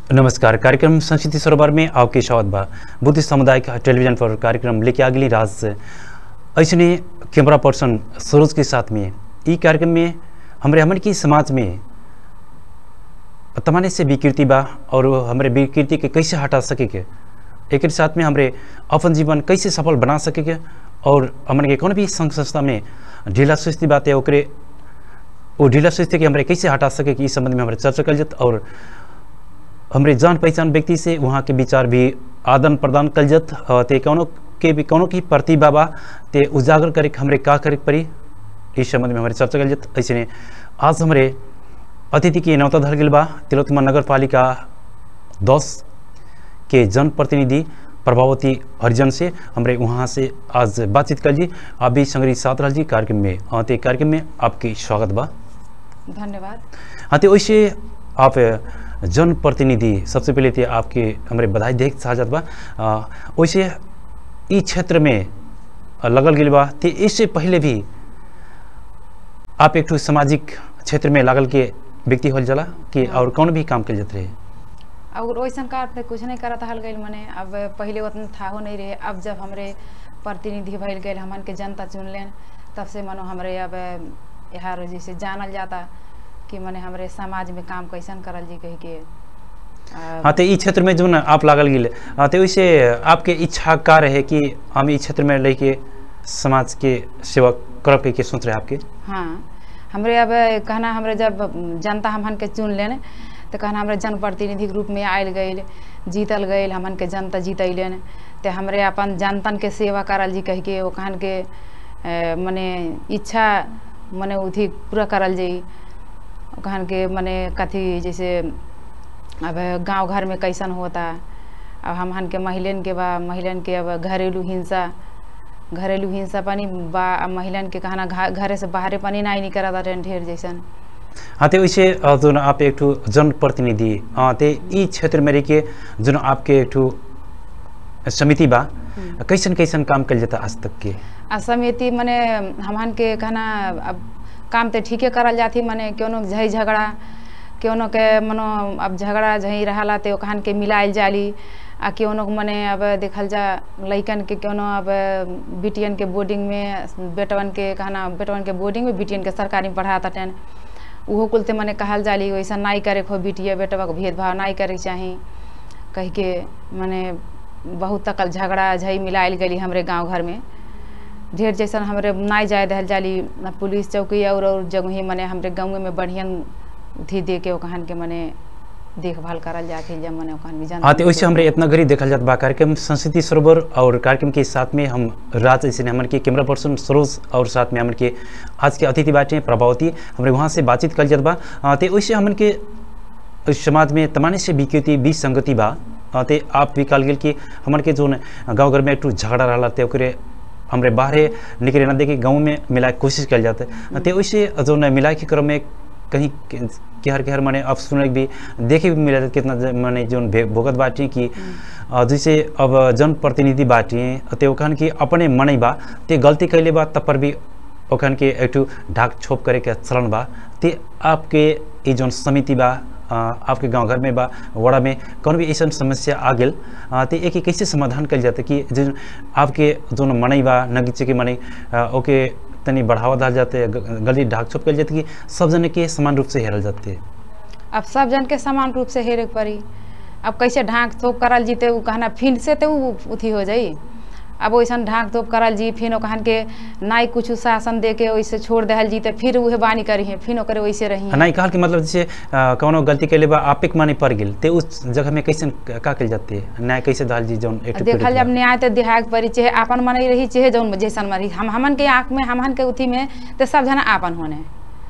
नमस्कार कार्यक्रम संस्कृति सरोवर में आपके स्वागत बा बुद्धिस्ट सामुदायिक टेलीविजन पर कार्यक्रम लेके आ गई राज से ऐसने कैमरा पर्सन सरोज के साथ में ई कार्यक्रम में हमारे हमन की समाज में तमाने से विकृति बा और हमारे विकृति के कैसे हटा सके के एक साथ में हमारे अपन जीवन कैसे सफल बना सके के और हमन के कौन भी संघ संस्था में ढीला सुस्ती बात है ओकरे वो ढीला सुस्ती के हमारे कैसे हटा सके कि इस संबंध में हमारे चर्चा कल जत और हमारे जान पहचान व्यक्ति से वहाँ के विचार भी आदान प्रदान कल जत अ, ते कौनो के भी कौनो की प्रतिभा बा ते उजागर करे के हमरे का करे के पड़ी इस संबंध में हमारे चर्चा कल जत ऐसे ने आज हमारे अतिथि के नौता धर गेल बा तिलोत्तमा नगर पालिका दस के जनप्रतिनिधि प्रभावती हरिजन से हमरे वहाँ से आज बातचीत कर जी आप भी संग्रही साथ रह जी कार्यक्रम में अ, ते कार्यक्रम में आपकी स्वागत बा धन्यवाद हाँ तो वैसे आप जनप्रतिनिधि सबसे पहले तो आपके हमारे बधाई देख चाहत बा आ, वैसे ई क्षेत्र में लगल गेल बा तो इससे पहले भी आप एक ठो सामाजिक क्षेत्र में लागल के व्यक्ति होल जला कि और कौन भी काम कल जात रहे और वैसन कार पे कुछ नहीं करत हल गई मने अब पहले उतना था हो नहीं रहे अब जब हमरे प्रतिनिधि भइल गए हमन के जनता चुन लेन तब से मनो हमरे अब यहाँ जैसे जानल जाता कि मने हमरे समाज में काम कैसन करल जी कह के आ, हाँ तो ई क्षेत्र में जो ना आप लागल गेल हाँ तो वैसे आपके इच्छा का रहे कि हम ई क्षेत्र में लेके समाज के सेवा करब के, के सोच रहे आपके हाँ हमरे अब कहना हमरे जब जनता हमन के चुन लेन तो कहना हमरे जनप्रतिनिधि के रूप में आयल गईल जीतल गईल हमन के जनता जीतैलन तो हमरे अपन जनतन के सेवा करल जी कह के वो कहन के ए, मने इच्छा मने उथी पूरा करल जाई वो कहन के मने कथी जैसे अब गांव घर में कैसन होता अब हमहन के महिलन के बा महिलन के अब घरेलू हिंसा घरेलू हिंसा पानी बा अब महिलन के कहना घा- घरे से बाहरे पानी नहीं निकला था ढेर जैसन हाँ तो वैसे अ, जो न आप एक ठो जनप्रतिनिधि अ, ते ई क्षेत्र में रह के जो न आपके एक ठो समिति बा कैसन कैसन काम कल जाता आज तक के आ समिति मने हमहन के कहना अब काम तो ठीके करल जाती मने क्यों झई झगड़ा क्यों के मनो अब झगड़ा झई रहा तो कहन के मिलाइल जाली आ क्यों मने अब देखल जा लइकन के क्यों अब बिटियन के बोर्डिंग में बेटवन के कहना बेटवन के बोर्डिंग में बिटियन के सरकारी में पढ़ाता टेन उहो कुल ते मने कहल जाली वैसा नहीं करे खो बिटिया बेटवा के भेदभाव नहीं करे के चाही कह के मने बहुत तकल झगड़ा झई मिलाइल गली हमरे गांव घर में ढेर जैसन हमरे नहीं जाए दहल जाली ना पुलिस चौकी और और जगह मने हमरे गाँव में बढ़ियन उथी दे के ओकहन के मने देखभाल करल जाके जब मने ओकहन भी हाँ जनता तो वैसे हमरे इतना घड़ी देखल जात बा कार्यक्रम संस्कृति सरोवर और कार्यक्रम के साथ में हम राज ऐसे हमन के कैमरा पर्सन सरोज और साथ में हमन के आज के अतिथि बाटे प्रभावती हमरे वहाँ से बातचीत कल जात बा अ, ते वैसे हमन के इस समाज में तमाने से विकृति विसंगति बा अ, ते आप भी कल गेल कि हमन के जो गाँव घर में एक ठो झगड़ा रहा ते ओकरे हमरे बाहरे निकले ना देखे गाँव में मिलाए के कोशिश कल जाते ते वैसे जो न मिलाए के क्रम में कहीं केहर केहर माने अब सुने भी देखे भी मिला कितना ज- माने जो भोगत बाटी कि अ, जैसे अब जनप्रतिनिधि बाटी ते ओखन के अपने मनै बा ते गलती कैले बा तब पर भी ओखन के एक ठो ढाक छोप करे के चलन बा ते आपके ये जौन समिति बा अ, आपके गांव घर में बा वड़ा में कौन भी ऐसा समस्या आ गेल अ, ते एक कैसे समाधान कल जाते कि जो आपके जोन मनै बा नगीचे के मनै अ, ओके तनी बढ़ावा डाल जाते ग- गली ढाक छोप कल जाते कि सब जने के समान रूप से हेरल जाते अब सब जन के समान रूप से हेरे के पड़ी अब कैसे ढाक थोप करल जीते उ कहना फिन से तो उ उथी हो जाई अब वैसन ढाक थोप करल जी फिर ओकहन के नाई कुछ शासन दे के वैसे छोड़ दहल जी तो फिर उहे बानी करी है फिर ओकरे वैसे रही नहीं कहल कि मतलब जैसे अ, कौनो गलती कैले बा आपे के माने पड़ गेल ते उस जगह में कैसे का कल जाते न्याय कैसे दाल जी जौन एक ठो देखल पीड़ित जब बा। न्याय तो दिहाक पड़ी चाहे आपन मने रही चाहे जौन जैसन मरी हम हमन के आँख में हमन के उथी में तो सब जना आपन होने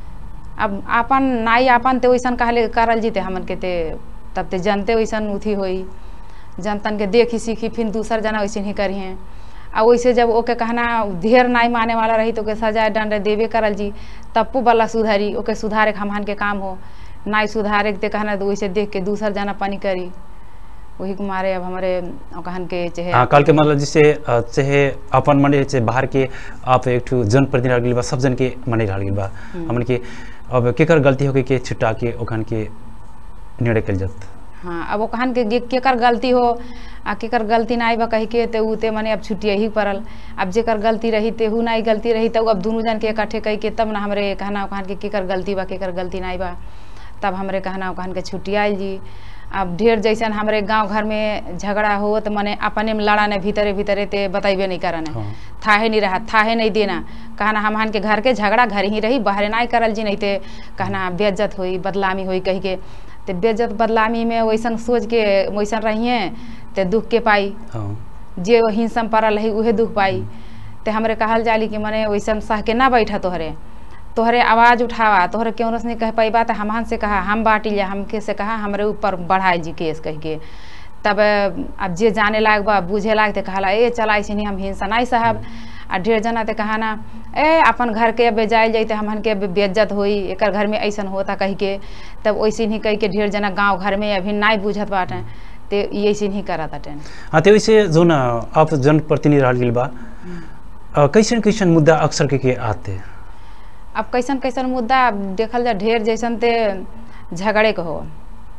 अब आपन नाई आपन ते वैसन कहले करल जीते हमन के ते तब ते जनते वैसन उथी होई जनतन के देखी सीखी फिर दूसर जना वैसे ही करिए आ वैसे जब ओके कहना ढेर नाई माने वाला रही तो ओके सजा दंड देवे करल जी तप्पू वाला सुधारी ओके सुधारे के हमहन के काम हो नाई सुधारे के ते कहना तो वैसे देख के दूसर जना पानी करी वही के मारे अब हमारे कहन के चाहे हाँ कल के मतलब जैसे अ, चाहे अपन मने चाहे बाहर के आप एक ठो जनप्रतिनिधि रह गेल बा सब जन के मने रह गेल बा हमन के अब केकर गलती हो गई के छिटा के ओखन के निर्णय कल जात हाँ अब वो कहन के गे- केकर गलती हो आ केकर गलती नहीं बा कही के ते उ ते मने अब छुट्टी ही पड़ल अब जेकर गलती रही ते हु नहीं गलती रही तो अब दोनों जन के इकट्ठे कही के तब ना हमरे कहना कहन के केकर गलती बा केकर गलती नहीं बा तब हमरे कहना कहन के छुट्टी आयल जी अब ढेर जैसन हमरे गांव घर में झगड़ा हो तो मने अपने में लड़ाने भीतरे भीतरे ते बताइबे नहीं करने हाँ। थाहे नहीं रहा थाहे नहीं देना कहना हमहन के घर के झगड़ा घर ही रही बाहर नहीं करल जी नहीं ते कहना बेज्जत हुई बदलामी हुई कही के ते बेज्जत बदलामी में वैसन सोच के वैसन रहिए ते दुख के पाई हाँ जे हिंसम पड़ल रही उहे दुख पाई ते हमरे कहल जाली कि मने वैसन सह के ना बैठा तोहरे तोहरे आवाज़ उठावा तोहरे क्यों नहीं कह पाई बात हमहन से कहा हम बाटी लिया हमके से कहा हमरे ऊपर बढ़ाई जी केस कह के तब अब जे जाने लायक बा बुझे लायक ते कहला ए चला ऐसे नहीं हम हिंसा नहीं साहब आ ढेर जना ते कहा ना ए अपन घर के अब जाए जाते हमन के अब बेज्जत होई एकर घर में ऐसन होता कह के तब वैसे ही कह के ढेर जना गांव घर में अभी नहीं बुझत बाटे ते ये ऐसे ही करत बाटे हाँ तो वैसे जो ना आप जनप्रतिनिधि रह गेल बा अ, कैसन कैसन मुद्दा अक्सर के के आते अब कैसन कैसन मुद्दा अब देखल जा ढेर जैसन ते झगड़े के हो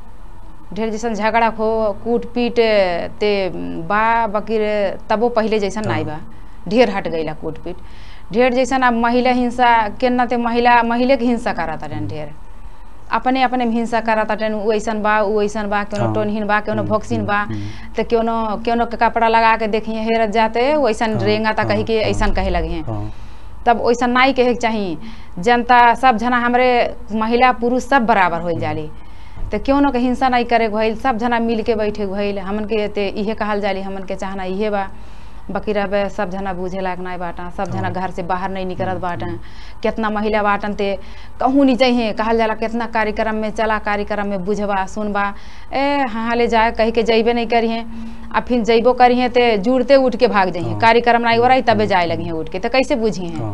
ढेर जैसन झगड़ा हो कूट पीट ते बा बकीर तबो पहले जैसन नहीं बा ढेर हट गईला कूट पीट ढेर जैसन अब महिला हिंसा केना ते महिला महिले के हिंसा करत रहन ढेर अपने अपने में हिंसा करत रहन उ ऐसन बा उ ऐसन बा केनो हाँ। टोनहीन बा केनो हम्म, भोक्सिन बा हम्म, हम्म। ते केनो केनो के कपड़ा लगा के देखिए हेरत जाते वैसन हाँ, रेंगा ता कही के हाँ, ऐसन कहे लगे हाँ तब वैसा नहीं कहे के चाही जनता सब जना हमरे महिला पुरुष सब बराबर होल जाली तो क्यों न के हिंसा नहीं करे के भइल सब जना मिल के बैठे के भइल हमन के ते इहे कहल जाली हमन के चाहना इहे बा बाकी रहे सब जना बुझे लायक नहीं बाटा सब जना घर से बाहर नहीं निकलत बाटा कितना महिला बाटन ते कहूँ नहीं चाहिए कहल जाला कितना कार्यक्रम में चला कार्यक्रम में बुझबा सुनबा ए हाँ ले जाए कह के जइबे नहीं करिए आ फिर जइबो करिए ते जुड़ते उठ के भाग जाइए हाँ। कार्यक्रम नहीं हो रही तबे जाए लगी उठ के तो कैसे बुझिए हाँ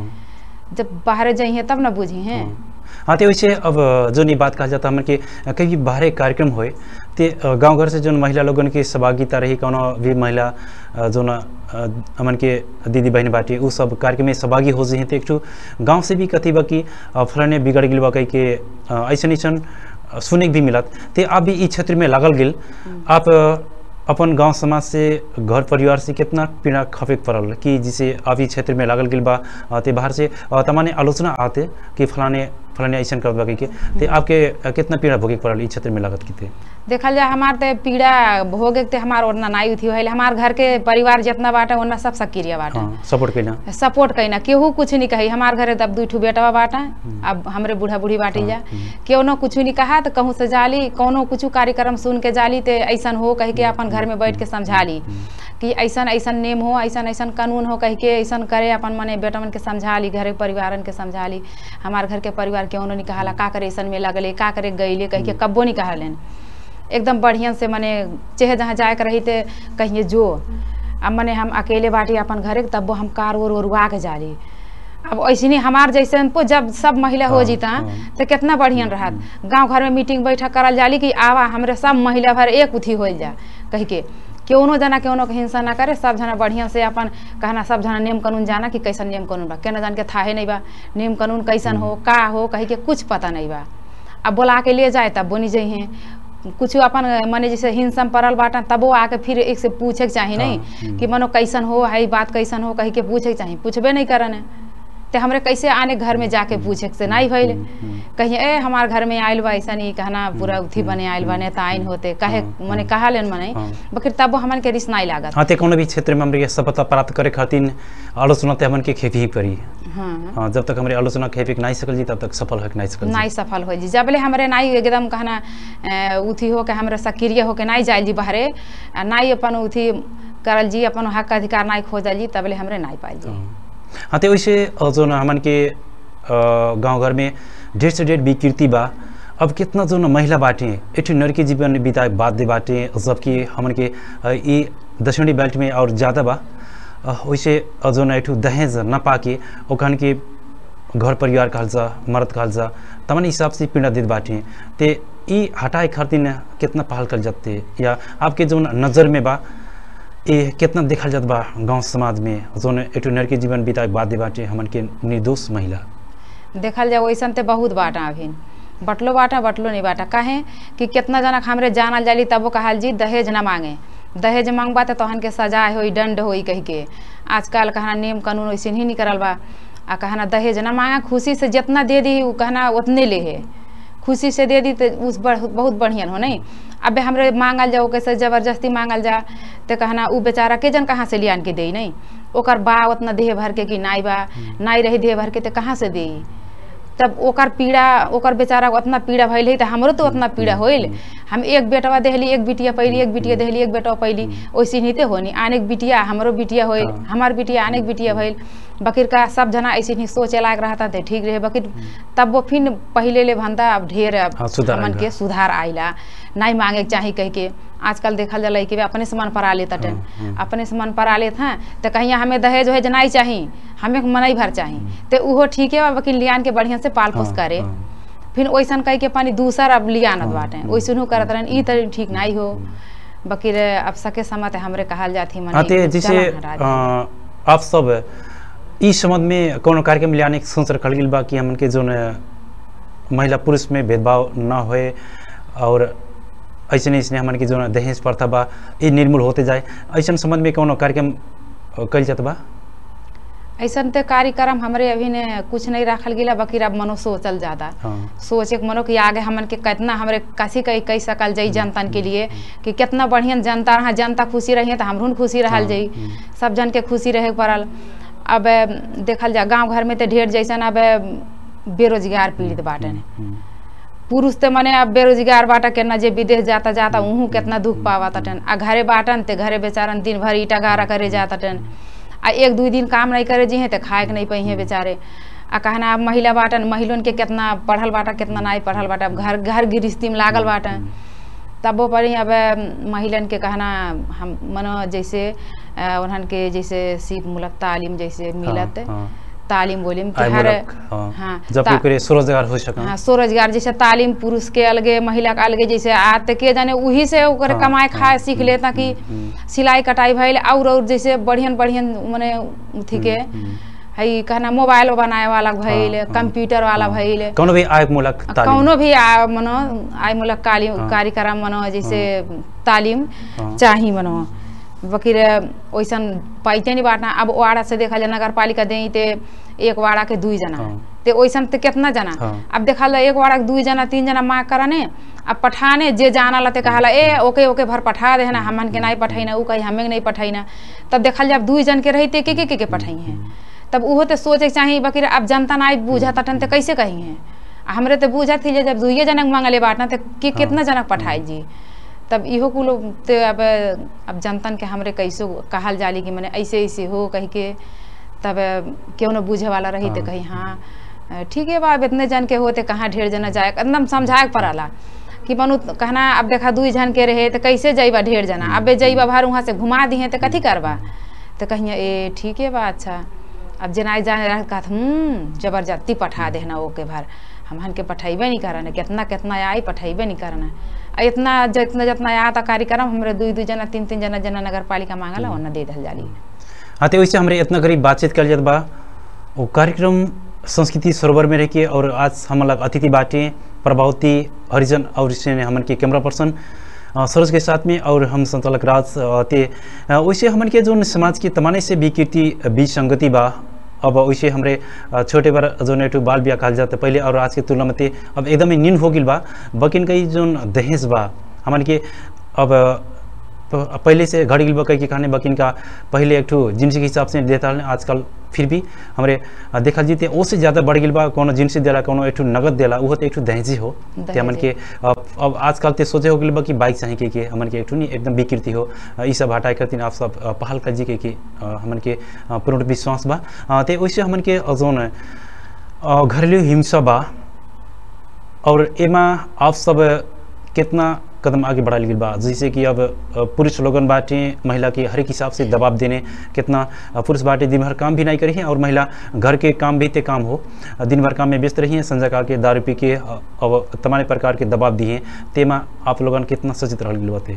जब बाहर जाइए तब ना बुझी हैं हाँ। हाँ तो वैसे अब जो नहीं बात कहा जाता हमन के कहीं बाहर कार्यक्रम होए ते गांव घर से जो महिला लोगन की सहभागिता रही कोनो भी महिला अ, जो न अ, हमन के दीदी बहन बाटी उ सब कार्यक्रम में सहभागी हो जाए तो एक ठो गांव से भी कथी बा कि अ, फलाने बिगड़ गेल बा कही के अ, ऐसन ऐसन अ, सुने के भी मिलत ते आप भी ई क्षेत्र में लागल गेल आप अ, अपन गांव समाज से घर परिवार से कितना पीड़ा खफे के पड़ल कि जिसे आप ई क्षेत्र में लागल गेल बा अ, ते बाहर से अ, तमाने आलोचना आते कि फलाने फलाने ऐसा करत बा कही के ते आपके अ, कितना पीड़ा भोगे के पड़ल ई क्षेत्र में लागत की ते देखल जाए हमार ते पीड़ा भोगे के ते हमार ओतना नाई उठी होइल हमार घर के परिवार जितना बाटे ओतना सब सक्रिय बाटे हाँ सपोर्ट कैला सपोर्ट कैना केहू कुछ नहीं कही हमार घरे तब दू ठू बेटवा बाटा अब हमरे बूढ़ा बूढ़ी बाटी जा केनो कुछ नहीं कहा तो कहूँ से जाली कोनो कुछ कार्यक्रम सुन के जाली ते ऐसन हो कह के अपन घर में बैठ के समझा ली कि ऐसन ऐसन नेम हो ऐसन ऐसन कानून हो कह के ऐसन करे अपन मने बेटवन के समझा ली घरे परिवारन के समझा ली हमार घर के परिवार केहू नहीं कहाला का करे ऐसन में लगले का करे गईले कह के कब्बो नहीं कहलेन एकदम बढ़िया से मने चाहे जहाँ जाए के रही ते कहिए जो अब मने हम अकेले बाटी अपन घरे के तब हम कार ओर ओरुआ के जाली अब ऐसे नहीं हमार जैसे को जब सब महिला हो हाँ, जीता हाँ। तो कितना बढ़िया रहत गांव घर में मीटिंग बैठक करल जाली कि आवा हमरे सब महिला भर एक उथी हो जा कह के केवनो जना केवनो के हिंसा ना करे सब जना बढ़िया से अपन कहना सब जना नियम कानून जाना कि कैसन नियम कानून बा केना जान के थाहे नहीं बा नियम कानून कैसन हो का हो कही के कुछ पता नहीं बा अब बोला के ले जाए तब बोनी जइहे कुछ अपन मने जैसे हिंसा में पड़ल बाटा तबो आके फिर एक से पूछे के चाही हाँ, नहीं हम्म। कि मनो कैसन हो है बात कैसन हो कही के पूछे के चाही पूछबे नहीं करन ते हमरे कैसे आने घर में जाके पूछे के से नहीं भइल हम्म। कहिए ए हमार घर में आयल बा ऐसा नहीं कहना पूरा उथी बने आयल बा नेता आइन होते कहे हाँ, मने हाँ। कहा लेन मने हाँ। बकिर तबो हमन के रिस नहीं लागत हाँ ते कोनो भी क्षेत्र में हमरे सफलता प्राप्त करे खातिर आलोचना ते हमन के खेपी ही पड़ी हाँ हाँ जब तक हमारे आलोचना खेपी के नहीं सकल जी तब तक सफल हो के नहीं सकल जी नहीं सफल हो जी जबले हमरे नहीं एकदम कहना अ, उथी हो के हमरे सक्रिय हो के नहीं जाइल जी बाहरे आ नहीं अपन उथी करल जी अपन हक अधिकार नहीं खोजल जी तबले हमरे नहीं पाइल जी हाँ हाँ, तो वैसे अ, जो ना हमन के गांव घर में ढेर से ढेर विकृति बा अब कितना जो ना महिला बाटे एक ठो नर के जीवन बिताए बाध्य बाटे जबकि हमन के अ, ई दक्षिणी बेल्ट में और ज़्यादा बा अ, वैसे अ, जो ना एक ठो दहेज न पाके ओखन के घर परिवार कहल जा मर्द कहल जा तमन हिसाब से पीड़ा देत बाटे ते ई हटाए खातिर कितना पहल कर जाते या आपके जो नज़र में बा ये कितना देखल जात बा गांव समाज में जोन एटो नर के जीवन बिताए बादे बाटे हमन के निर्दोष महिला देखल जाए वैसन ते बहुत बाटा अभी बटलो बाटा बटलो नहीं बाटा काहे कि कितना जना के हमरे जानल जाली तबो कहल जी दहेज ना मांगे दहेज मांगबा तो तहन के सजा होई दंड होई कह के आजकल कहना नियम कानून वैसे ही नहीं करल बा आ कहना दहेज ना मांगा खुशी से जितना दे दी उ कहना उतने ले है खुशी से दे दी तो उस बढ़, बहुत बढ़िया हो नहीं अबे हमरे मांगल जाओ कैसे जबरदस्ती मांगल जा तो कहना उ बेचारा के जन कहाँ से लियान के दे नहीं ओकर बा उतना देह भर के कि नाई बा नाई रही देह भर के तो कहाँ से दे तब ओकर पीड़ा ओकर बेचारा को उतना पीड़ा भइल है तो हमरो तो उतना पीड़ा होइल हम एक बेटवा देहली एक बिटिया पैली एक बिटिया देहली एक बेटवा पैली वैसे नहीं तो होनी आने के बिटिया हमरो बिटिया होइल हाँ। हमार बिटिया आने के बिटिया भइल बकीर का सब जना ऐसे नहीं सोचे लायक रहता थे ठीक रहे बकीर तब वो फिर पहले ले भंदा अब ढेर अब हाँ, सुधार हमन आइला। के सुधार आइला नहीं मांगे के चाही कह के आजकल देखल जाला कि बे अपने से मन परा लेता टन हाँ, हाँ। अपने से मन परा लेत हैं तो कहीं हमें दहेज वहेज नहीं चाही हमें मनई भर चाही तो उहो ठीक है बा वकील लियान के बढ़िया से पाल पोस हाँ, करे हाँ। फिर वैसन कह के पानी दूसर अब लियानत हाँ, बाटे हाँ, वैसन करत रहन ई तो ठीक नहीं हो बकीर अब सके समय ते हमरे कहल जाती मने आते जैसे चलन हटा दी। अ, आप सब इस संबंध में कोनो कार्यक्रम लाने के सोच रखल गेल बा कि हमन के जोन महिला पुरुष में भेदभाव न होए और ऐसे ऐसे हमन के जोन दहेज प्रथा बा ये निर्मूल होते जाए ऐसा संबंध में कोनो कार्यक्रम अ, कइल जात बा ऐसन ते कार्यक्रम हमरे अभी ने कुछ नहीं रखल गेला बकीर अब मनो सोचल ज्यादा हाँ सोचे के मनो कि आगे हमन के कितना हमरे कसी कही कह सकल जाई जनतन के लिए कि कितना बढ़िया जनता रहा जनता खुशी रही तो हमरून खुशी रहल हाँ, जाई हम्म। सब जन के खुशी रहे के पड़ल अब अ, देखल जा गांव घर में तो ढेर जैसन अब अ, बेरोजगार पीड़ित बाटे ने हम्म, पुरुष ते मने अब बेरोजगार बाटा केना जे विदेश जाता जाता उहू केतना दुख पावा तटन आ घरे बाटन ते घरे बेचारन दिन भर ईटा गारा करे जाता टन आ एक दू दिन काम नहीं करे जी तो खाए के नहीं पही बेचारे आ कहना अब महिला बाटन महिलों के कितना पढ़ल बाटा कितना नहीं पढ़ल बाटा अब घर घर गृहस्थी में लागल बाटा तबो पर ही अब महिलन के कहना हम मनो जैसे अ, उन्हन के जैसे सीप मुलक तालीम जैसे मिलत हाँ, हाँ। तालीम बोलिम कि आय हर मुलक, हाँ। हाँ जब ता- ओकरे स्वरोजगार हो सका हाँ स्वरोजगार जैसे तालीम पुरुष के अलगे महिला के अलगे जैसे आत के जाने वही से ओकर हाँ, कमाए हाँ, खाए सीख लेता कि हम्म, सिलाई कटाई भइल और और जैसे बढ़ियन बढ़ियन मने अथी के हम्म, हई कहना मोबाइल बनाए वाला भइल हाँ, कंप्यूटर वाला हाँ। भइल कोनो भी आय मूलक तालीम कौनो भी आ- मनो आय मूलक काली हाँ। कार्यक्रम मनो जैसे तालीम हाँ। चाही मनो बकीर वैसन पाइते नहीं बांटना अब वाड़ा से देखा जाए नगर पालिका दें ते एक वाड़ा के दुई जना हाँ। ते वैसन ते कितना जना हाँ। अब देखा ला एक वाड़ा के दुई जना तीन जना माँ करने अब पठाने जे जाना लते कहाला ए ओके ओके भर पठा दे ना हमन के नहीं पठाई उ कही हमें के नहीं पठाई ना तब देखल जब दुई जन के रहते के के के, के पठाई हैं तब उहो ते सोचे के चाही बकीर अब जनता नहीं बूझा तटन ते कैसे कही हैं आ हमरे ते बूझा थी जे जब दुइये जनक मांगले बाटना ते के हाँ। कितना जनक पठाई जी तब इहो कुल ते अब अब जनतन के हमरे कैसो कहल जाली कि मने ऐसे ऐसे हो कह के तब क्यों न बूझे वाला रही तो हाँ। कही हाँ अ, ठीक है बा अब इतने जन के होते कहाँ ढेर जना जाए एकदम समझाए के पड़ाला कि बनू कहना अब देखा दुई जन के रहे तो कैसे जइबा ढेर जना अबे जइबा भार वहाँ से घुमा दिए तो कथी करबा तो कहिए ए ठीक है बा अच्छा अब जेनाई जाने रह कहत हम्म जबरदस्ती पठा देना ओके भर हमहन के पठेबे नहीं करना कितना कितना आई पठेबे नहीं करना आ इतना जितना जितना आता कार्यक्रम हमरे दुई दुई जना तीन तीन जना जना नगर पालिका मांगला ओना दे दल जाली हाँ तो वैसे हमारे इतना करीब बातचीत कर जात बा वो कार्यक्रम संस्कृति सरोवर में रह के और आज हम लोग अतिथि बाटे प्रभावती हरिजन और इसने हमन के कैमरा पर्सन अ, सरोज के साथ में और हम संचालक राज अ, ते अ, वैसे हमन के जो समाज के तमाने से विकृति बीच संगति बा अब वैसे हमरे अ, छोटे बार जो नेटू बाल बिया कहल जाता पहले और आज के तुलना में ते अब एकदम नीन हो गिल बा बकिन कई जो दहेज बा हमन के अब प- पहले से घड़ गिल बा कई के खाने बकिन का पहले एक ठो जिनसी के हिसाब से देता है आजकल फिर भी हमरे अ, देखल जीते ओ से ज़्यादा बढ़ गिल बा कोनो जिनसी देला कोनो एक ठो नगद देला वो तो एक ठो दहेजी हो ते हमन के अब अब आजकल ते सोचे हो गिल बा कि बाइक चाहिए के, के हमन के एक ठो नहीं एकदम विकृति हो अ, ई सब हटाए करतीन आप सब अ, पहल कर जी के कि अ, हमन के अ, पूर्ण विश्वास बा अ, ते वैसे हमन के अ, जौन अ, घरेलू हिंसा बा और एमा आप सब कितना कदम आगे बढ़ा गई बा जैसे कि अब अ, पुरुष लोगन बाटे महिला के हर एक हिसाब से दबाव देने कितना अ, पुरुष बाटे दिन भर काम भी नहीं करी है और महिला घर के काम भी ते काम हो अ, दिन भर काम में व्यस्त रही है संजय का के दारू पी के अ, अब तमाम प्रकार के दबाव दिए तेमा आप लोगन कितना सचेत रह गई बाते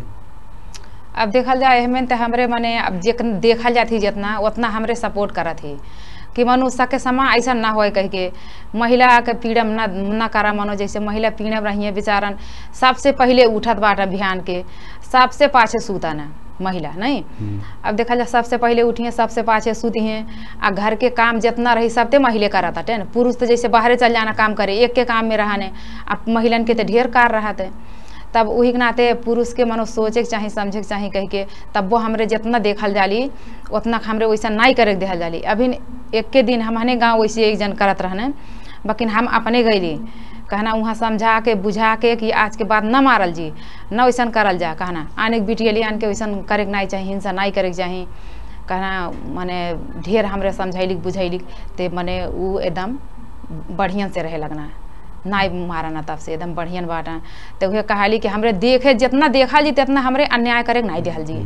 अब देखल जाए हमें तो हमरे मने अब जे देखल जाती जितना उतना हमरे सपोर्ट करत ही कि मनु सके समा ऐसा ना होए कह के महिला के पीड़म ना ना करा मनो जैसे महिला पीड़म रही बेचारन सबसे पहले उठत बाट अभियान के सबसे पाछे सूता ना महिला नहीं अब देखा जाए सबसे पहले उठिए सबसे पाछे सूती हैं आ घर के काम जितना रही सब ते महिले करत हटे न पुरुष तो जैसे बाहरे चल जाना काम करे एक के काम में रहने अब महिलन के तो ढेर कार रहते तब वही के नाते पुरुष के मनो सोचे के चाही समझे के चाही कह के तब वो हमरे जितना देखल जाली उतना हमरे वैसा नहीं करे के देखल जाली अभी एक के दिन हमने गाँव वैसे एक जन करत रहने लेकिन हम अपने गईली कहना वहाँ समझा के बुझा के कि आज के बाद न मारल जी न वैसन करल जा कहना आने के बिटिया लिए आन के वैसन करे के नहीं चाही हिंसा नहीं करे के चाही कहना मने ढेर हमरे समझैलिक बुझैलिक ते मने उ एकदम बढ़िया से रहे लगना नाई मारना तब से एकदम बढ़िया बाटा तो उहे कहाली कि हमरे देखे जितना देखा जी तितना हमरे अन्याय करे के नहीं देहल जी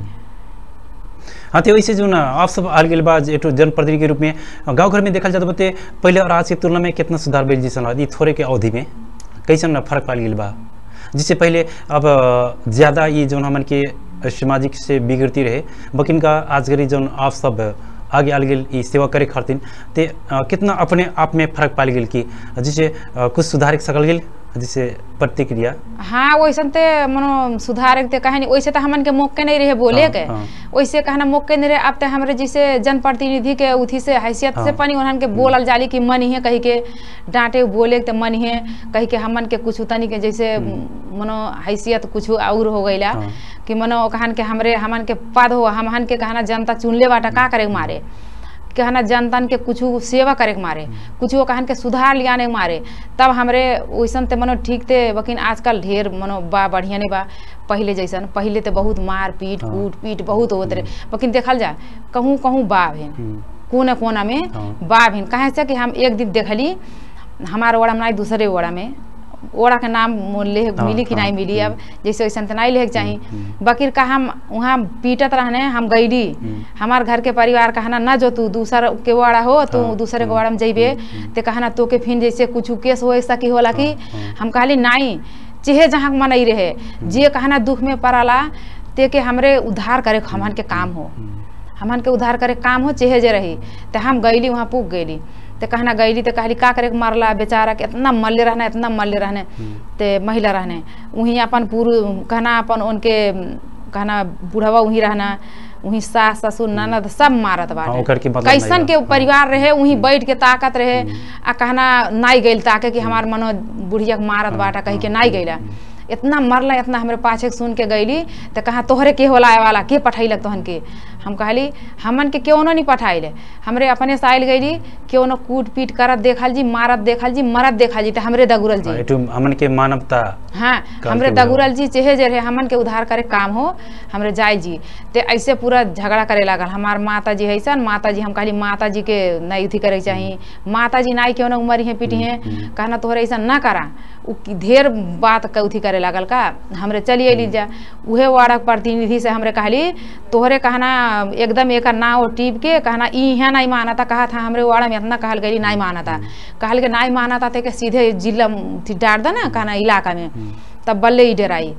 हाँ तो वैसे जो ना आप सब आल गेल बाद एक जनप्रतिनिधि के रूप में गांव घर में देखल जाता बते पहले और आज की तुलना में कितना सुधार भेल जैसन ई थोड़े के अवधि में कैसन फर्क पाल गेल बा जिससे पहले अब ज़्यादा ये जो हमन के सामाजिक से बिगड़ती रहे बकिन का आज घड़ी जो आप सब आगे आल गेल ई सेवा करे खातिर ते अ, कितना अपने आप में फर्क पाल गेल कि जिससे अ, कुछ सुधार के सकल गेल जिससे प्रतिक्रिया हाँ वैसन ते मनो सुधारे के कहानी वैसे तो हमन के मौके नहीं रहे बोले हाँ, के हाँ। वैसे कहना मौके नहीं रहे अब तो हमरे जैसे जनप्रतिनिधि के उथी से हैसियत से हाँ। पनी उन्हन के बोलल जाली कि मन ही कही के डांटे बोले के तो मन ही कही के हमन के कुछ तनी के जैसे मनो हैसियत कुछ और हो गईला हाँ। कि मनो कहन के हमरे हमन के पद हो हमहन के कहना जनता चुनले बाटा का करे के मारे कहना जनतन के कुछ सेवा करे के मारे कुछ कहन के सुधार लियाने के मारे तब हमरे वैसन ते मनो ठीक थे लेकिन आजकल ढेर मनो बा बढ़िया नहीं बा पहले जैसन पहले तो बहुत मार पीट हाँ। कूट पीट बहुत होत रहे लेकिन देखल जा कहूँ कहूँ बा भेन हम्म, कोने कोना में हाँ। बा भेन कहे से कि हम एक दिन देखली हमारे ओड़ा में नहीं दूसरे ओड़ा में ओड़ा के नाम ले हाँ, मिली कि हाँ, नहीं मिली अब जैसे वैसन तो नहीं ले चाही हम्म। बकीर का हम वहाँ पीटत रहने हम गईली हम्म। हमार घर के परिवार कहना न जो तू दूसर के वाड़ा हो तू हाँ, दूसरे के हम्म, वाड़ा में जइबे हम्म, ते कहना तो के फिर जैसे कुछ केस हो ऐसा की होला कि हाँ, हाँ। हम कहली नहीं चेहे जहाँ मनई रहे जे कहना दुख में पड़ाला ते के हमरे उद्धार करे हमन के काम हो हम्म, हमन के उद्धार करे काम हो चेहे जे रही ते हम गईली वहाँ पुग गईली ते कहना गईली ते कहली का करे के मारला बेचारा के इतना मल्ले रहना इतना मल्ले रहने हम्म। ते महिला रहने वहीं अपन पूरे कहना अपन उनके कहना बुढ़वा वहीं रहना वहीं सास ससुर ननद सब मारत हाँ, ओकर के बाटे मतलब कैसन नहीं के बा। परिवार रहे वहीं बैठ के ताकत रहे आ कहना नाई गइल ताके कि हमार मनो बुढ़िया के मारत बाटा कही के नाई गइला इतना मरला इतना हमरे पाछे के सुन के गईली तो कहा तोहरे के होला आए वाला के पठैलक तोहन के हम कहली हमन के क्यों नहीं पठाइले हमरे अपने से आयल गईली क्यों न कूट पीट करत देखल जी मारत देखल जी मरत देखल जी तो हमरे दगुरल हाँ, जी एटू हमन के मानवता हाँ काल हमरे के उड़ाव। दगुरल जी चेहे जे रहे हमन के उधार करे काम हो हमरे जाय जी ते ऐसे पूरा झगड़ा करे लागल हमार माता जी हैसन माता जी हम कहली माता जी के नहीं उथी करे के चाही माता जी नाई क्यों ना उमर है पीटी है कहना तोहरे ऐसा ना करा उ की ढेर बात के उथी करे लागल का हमरे चली अली जा उहे वार्ड के प्रतिनिधि से हमरे कहली तोहरे कहना एकदम एकर नाव टीप के कहना ई यहाँ नहीं माना था कहा था हमरे वाड़ा में इतना कहल गई नहीं माना था कहल के नहीं माना था ते के सीधे जिला थी डार दे ना कहना इलाका में तब बल्ले ही डराई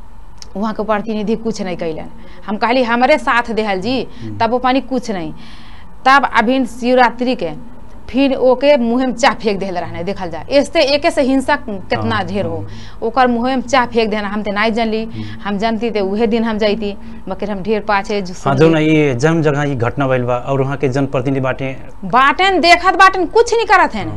वहाँ के प्रतिनिधि कुछ नहीं कैलन हम कहली हमारे साथ देहल जी तब वो पानी कुछ नहीं तब अभी शिवरात्रि के फिर ओके मुँह में चाह फेंक देल रहने देखल जाए ऐसे एके से हिंसा कितना हाँ, ढेर हो ओकर मुँह में चाह फेंक देना हम ते नहीं जानली हम जानती ते उहे दिन हम जैती मगर हम ढेर पाछे जो हाँ जो ना ये जन्म जगह ये घटना भइल बा और वहाँ के जनप्रतिनिधि बाटे बाटन देखत बाटन कुछ नहीं करत है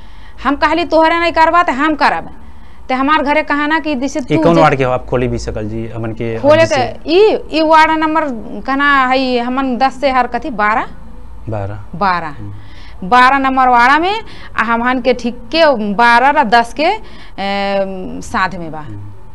हम कहली तोहरे नहीं करबा तो हम करब ते हमार घरे कहा ना कि जैसे ये तू कौन जे- वार्ड के हो आप खोली भी सकल जी हमन के खोले के जैसे ई ई वार्ड नंबर कहना है हमन दस से हर कथी बारह बारह बारह बारह नंबर वाड़ा में आ हमहन के ठीक के बारह या दस के अम, साथ में बा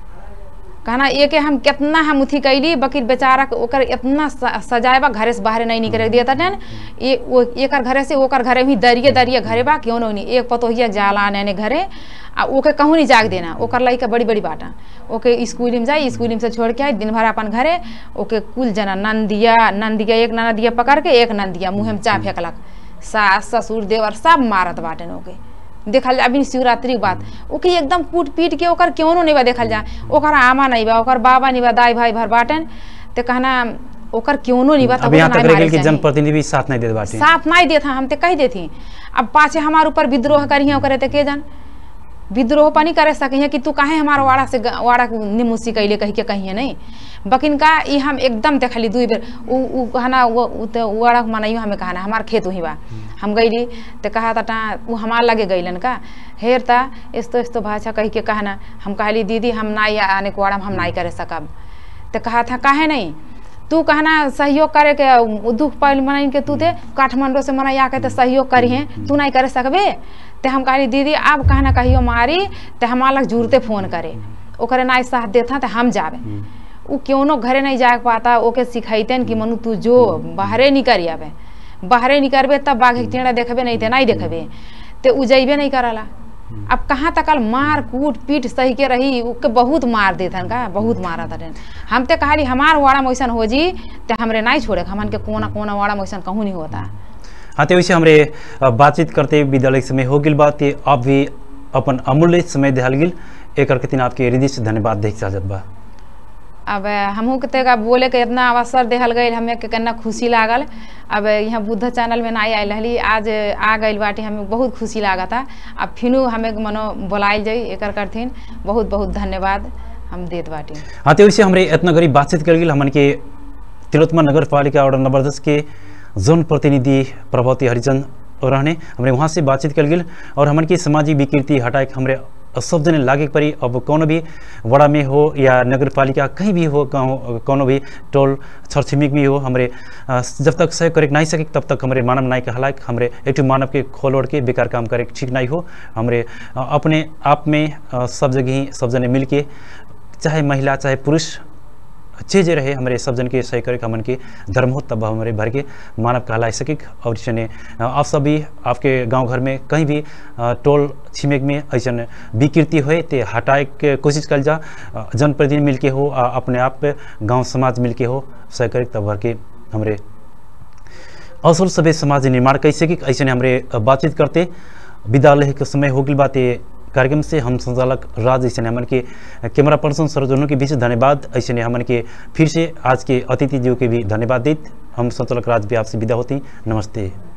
कहना ये के हम कितना हम उथी कैली बकीर बेचारा के ओकर इतना स- सजाए बा घरे से बाहर नहीं निकले दिया था ये वो एकर घरे से ओकर घरे भी दरिए दरिए घरे बा क्यों नहीं एक पतोहिया जाला आने घरे आ ओके कहूँ नहीं जाग देना ओकर लड़का बड़ी बड़ी बाटा ओके स्कूल में जाई स्कूल में से छोड़ के आई दिन भर अपन घरे ओके कुल जना नंदिया नंदिया एक ननदिया पकड़ के एक नंदिया मुँह में चा फेंकलक सास ससुर देवर सब मारत बाटन ओके देखल जा अभी शिवरात्रि के बात ओके एकदम कूट पीट के ओकर क्यों नहीं बा देखल जा ओकर आमा नहीं बा ओकर बाबा नहीं बा दाई भाई भर बाटन ते कहना ओकर क्यों नहीं बा अब यहाँ तक रह गेल कि जनप्रतिनिधि साथ नहीं देत बाटे साथ नहीं देत हम ते कह देती अब पाछे हमारे ऊपर विद्रोह करी ओकरे ते के जान विद्रोह पानी करे सके कि तू काहे हमारा वाड़ा से ग- वाड़ा के निमुसी कैले कही के कहिए नहीं बकिन का ई हम एकदम देखली दुई बेर उ उ कहना वो उ ते वाड़ा के मनाइयो हमें कहना हमार खेत वही बा हम गईली ते कहा ता उ हमार लगे गईलन का हेर ता इस्तो इस्तो भाषा कही के कहना हम कहली दीदी हम नाई आने के वाड़ा में हम नाई करे सकब ते कहा था काहे नहीं तू कहना सहयोग करे के उ दुख पहल मनाइन के तू दे काठमांडू से मनाया के तो सहयोग करिहे तू नहीं करे सकबे ते हम कहली दीदी अब कहना कहियो मारी ते हमारा लग जुड़ते फोन करे ओकरे नाई साथ देता ते हम जावे उ क्यों घरे नहीं जा पाता ओके सिखाइते कि मनु तू जो बाहरे नहीं करी आवे बाहरे नहीं करबे तब बाघ के टेढ़ा देखबे नहीं ते नहीं देखबे ते उ जइबे नहीं करला अब कहाँ तक मार कूट पीट सही के रही उके बहुत मार देथन का बहुत मारा था हम ते कहली हमार वाड़ा मैसन हो जी ते हमरे नहीं छोड़े हमन के कोना कोना वाड़ा मैसन कहूँ नहीं होता हाँ तो वैसे हमरे अ, बातचीत करते विद्यालय के समय हो गिल बात ये आप भी अपन अमूल्य समय दिहल गिल एक करके तीन आपके हृदय से धन्यवाद देख चाहत बा अब हमहू के तेगा बोले के इतना अवसर देहल गई हमें के कितना खुशी लागल अब यहाँ बुद्ध चैनल में नहीं आयल रहली आज आ गई बाटी हमें बहुत खुशी लागत था अब फिनू हमें मनो बुलाइल जाई एकर करथिन बहुत बहुत धन्यवाद हम देत बाटी हाँ तो वैसे हमरे इतना गरीब बातचीत कर गिल हमन के तिलोत्तमा नगर पालिका और नंबर दस के जोन प्रतिनिधि प्रभावती हरिजन रहने हमरे वहाँ से बातचीत कर गिल और हमन की सामाजिक विकृति हटाए के हमरे सब जने लागे के पड़ी अब कोनो भी वड़ा में हो या नगर पालिका कहीं भी हो गाँव कोनो भी टोल छरछिमिक भी हो हमरे अ, जब तक सहयोग करे के नहीं सके तब तक हमरे मानव नाय कहला कि हमरे एक ठो मानव के खोल ओढ़ के बेकार काम करे के ठीक नहीं हो हमरे अ, अपने आप में अ, सब जगह ही सब जने मिल के चाहे महिला चाहे पुरुष जे जे रहे हमारे सब जन के सही करे हमन के धर्म हो तब हमारे भर के मानव कहला सके और इसने आप सब भी आपके गांव घर में कहीं भी अ, टोल छिमेक में ऐसा विकृति होए ते हटाए के कोशिश कल जा अ, जनप्रतिनिधि मिल के हो आ अपने आप पे गांव समाज मिल के हो सही करे तब भर के हमारे असल सभ्य समाज निर्माण कैसे कि ऐसे हमरे बातचीत करते विद्यालय के समय हो गई बात ये कार्यक्रम से हम संचालक राज ऐसे हमन के कैमरा पर्सन सरोजनों के बीच धन्यवाद ऐसे हमन के फिर से आज के अतिथि जी के भी धन्यवाद देत हम संचालक राज भी आपसे विदा होती नमस्ते